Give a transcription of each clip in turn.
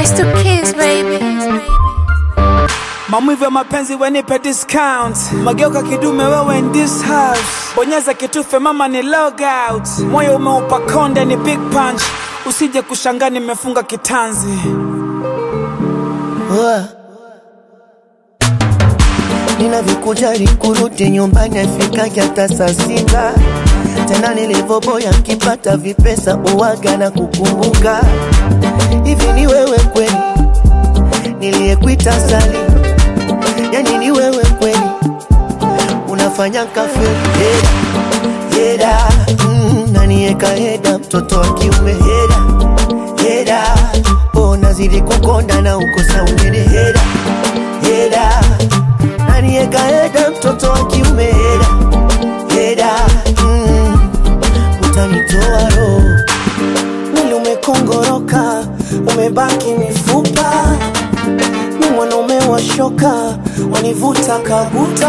I still kiss, baby. Maumivu ya mapenzi wenipe discount, mageuka kidume wewe in this house, bonyeza kitufe mama ni log out, moyo umeupa konde ni big punch, usije kushangaa nimefunga kitanzi. Wa. Ninavyokujali kurudi nyumbani afikaje hata saa sita tena nilivyoboya nkipata vipesa uwaga na kukumbuka hivi ni wewe kweli niliyekuita sali yani ni wewe kweli unafanya kafeli heda heda mm, nanieka heda mtoto wa kiume heda heda oh, nazidi kukonda na ukosa unene heda heda nanieka heda mtoto wa kiume heda heda mm, utanitoa roho mwili umekongoroka, umebaki mifupa, mi mwanaume wa shoka, wanivuta kabuta,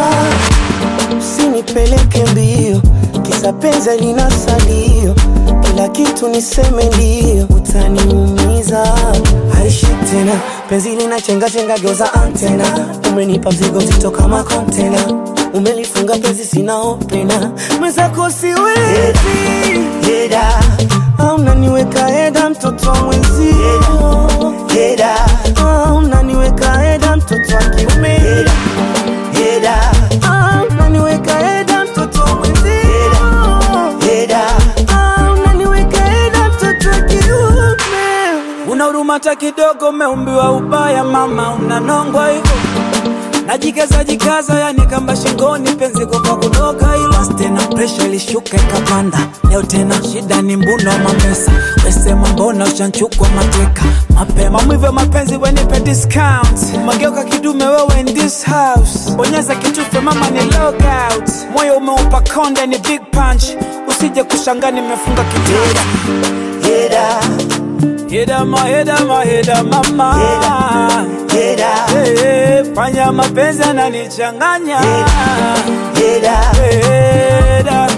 usinipeleke mbio, kisa penzi lina salio, kila kitu niseme ndio, utaniumiza aishi tena, penzi lina chenga chenga, geuza antena, umenipa mzigo mzito kama kontena, umelifunga penzi sina opena, mwenzako siwezi heda Ah, unaniweka heda mtoto wa mwenzio heda Ah, unaniweka heda mtoto wa kiume heda heda Ah, unaniweka heda mtoto wa mwenzio heda Ah, unaniweka heda mtoto wa kiume Una huruma hata kidogo, umeumbiwa ubaya mama, unanongwa hivyo najikaza jikaza, yani kamba shingoni, penzi kwa kudoka hilo tena, presha ilishuka ikapanda. Leo tena shida ni mbuno wa mapesa, wesema mbona ushanchukwa mateka mapema. Mwive mapenzi wenipe discount, mageuka kidume wewe in this house, bonyeza kitufe mama ni log out, moyo umeupa konde ni big punch, usije kushangaa nimefunga kitanda. heda Heda ma heda ma heda mama heda Hey, fanya mapenzi ananichanganya heda Heda